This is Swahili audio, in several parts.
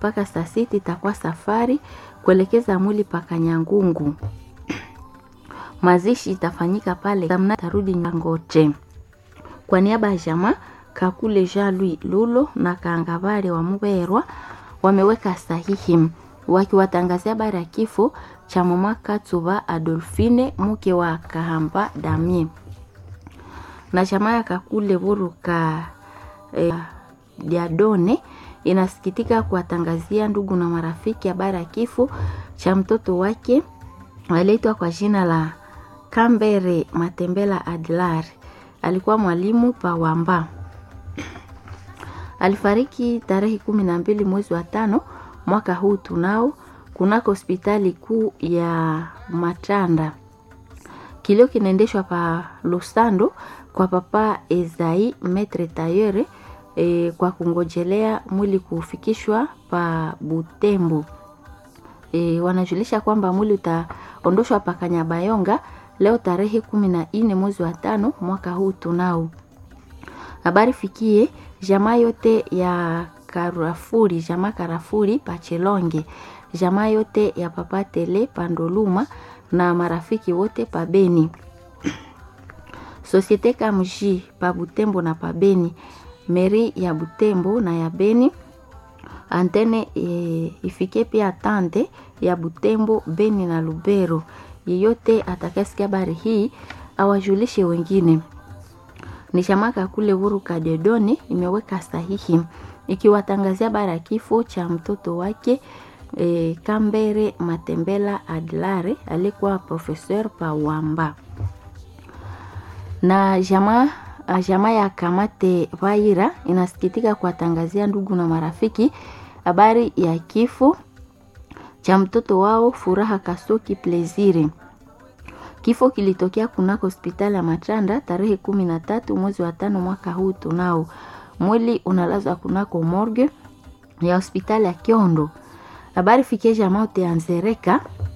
mpaka saa sita itakuwa safari kuelekeza mwili paka Nyangungu. Mazishi itafanyika pale Samna tarudi Nyangote. Kwa niaba ya jamaa Kakule Jean Louis Lulo na Kangabale wa Muberwa wameweka sahihi wakiwatangazia habari ya kifo cha mama Katsuba Adolfine mke wa Kahamba Damie na jamaa ya Kakule Buruka eh, Diadone inasikitika kuwatangazia ndugu na marafiki habari ya kifo cha mtoto wake aliitwa kwa jina la Kambere Matembela Adlar. Alikuwa mwalimu pa Wamba. Alifariki tarehe kumi na mbili mwezi wa tano mwaka huu tunao kunako hospitali kuu ya Matanda. Kilio kinaendeshwa pa Lusando kwa papa Ezai Metre Tayere e, kwa kungojelea mwili kufikishwa pa Butembo. E, wanajulisha kwamba mwili utaondoshwa pa Kanyabayonga leo tarehe kumi na nne mwezi wa tano mwaka huu tunao. Habari fikie jamaa yote ya Karafuri, jamaa Karafuri Pachelonge, jamaa yote ya papa Tele Pandoluma na marafiki wote pa Beni. Societe Kamji pa Butembo na pa Beni, meri ya Butembo na ya Beni, antene e, ifike pia tante ya Butembo, Beni na Lubero. Yeyote atakasikia habari hii awajulishe wengine. Ni shamaka kule Huru Kadedoni imeweka sahihi ikiwatangazia habari ya kifo cha mtoto wake e, Kambere Matembela Adlare alikuwa professeur pa Wamba na jamaa jamaa ya Kamate Vaira inasikitika kuwatangazia ndugu na marafiki habari ya kifo cha mtoto wao Furaha Kasoki Plezire. Kifo kilitokea kunako hospitali ya Matanda tarehe kumi na tatu mwezi wa tano mwaka huu tunao. Mwili unalazwa kunako morgue ya hospitali ya Kiondo. Habari fikie jamaa te anzereka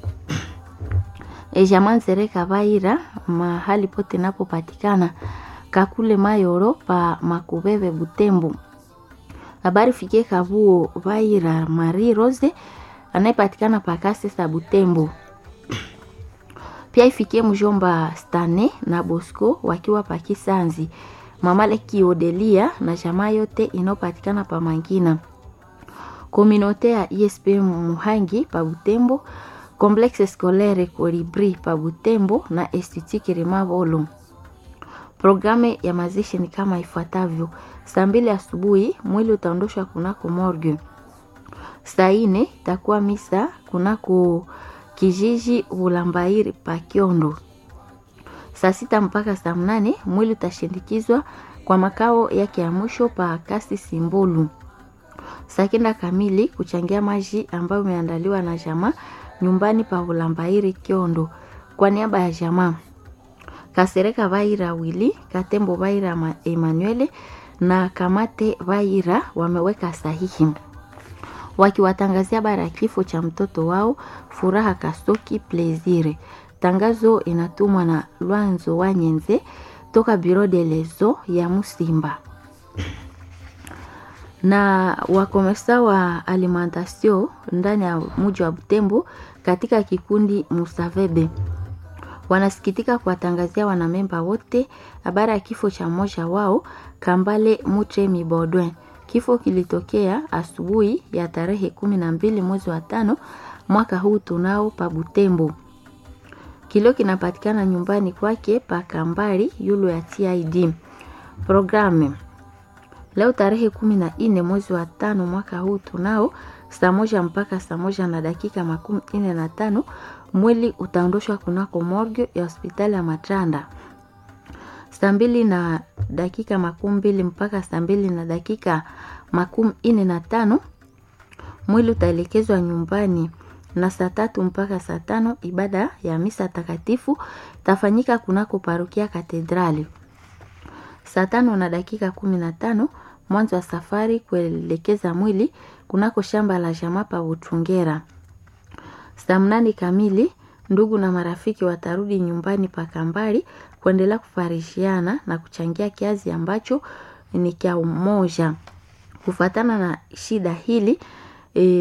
e jamaa nzereka Vaira mahali pote napopatikana kakule Mayoro pa Makubebe Butembo. Habari fikie kavuo Vaira Marie Rose anayepatikana pakase sa Butembo. Pia ifikie mjomba Stane na Bosco wakiwa pakisanzi, mama Leki Odelia na jamaa yote inayopatikana pa Mangina, kominote ya ISP Muhangi pa Butembo, complexe scolaire Colibri pa Butembo na Institut Rimavolo. Programu ya mazishi ni kama ifuatavyo: saa mbili asubuhi mwili utaondoshwa kunako morgue saa ine takuwa misa kunako kijiji Bulambairi pa Kiondo. Saa sita mpaka saa mnane mwili utashindikizwa kwa makao yake ya mwisho pa kasi Simbolu. Saa kenda kamili kuchangia maji ambayo imeandaliwa na jamaa nyumbani pa Bulambairi Kiondo kwa niaba ya jamaa Kasereka Vaira Wili, Katembo Vaira Emanuele na Kamate Vaira wameweka sahihi wakiwatangazia habari ya kifo cha mtoto wao Furaha Kasoki Plezire. Tangazo inatumwa na Lwanzo Wanyenze toka Biro de Lezo ya Musimba na wakomesa wa alimentation ndani ya mji wa Butembo katika kikundi Musavebe wanasikitika kuwatangazia wanamemba wote habari ya kifo cha mmoja wao Kambale Mutremi Bodwin. Kifo kilitokea asubuhi ya tarehe kumi na mbili mwezi wa tano mwaka huu tunao pa Butembo. Kilio kinapatikana nyumbani kwake pa Kambari yulo ya TID. Programu leo tarehe kumi na nne mwezi wa tano mwaka huu tunao saa moja mpaka saa moja na dakika makumi nne na tano mwili utaondoshwa kunako morgue ya hospitali ya Matanda saa mbili na dakika makumi mbili mpaka saa mbili na dakika makumi nne na tano mwili utaelekezwa nyumbani, na saa tatu mpaka saa tano ibada ya misa takatifu tafanyika kunako parokia Katedrali. Saa tano na dakika kumi na tano mwanzo wa safari kuelekeza mwili kunako shamba la jamaa pa Butungera. Saa mnane kamili ndugu na marafiki watarudi nyumbani pa Kambali kuendelea kufarishiana na kuchangia kiazi ambacho ni cha umoja. Kufatana na shida hili e,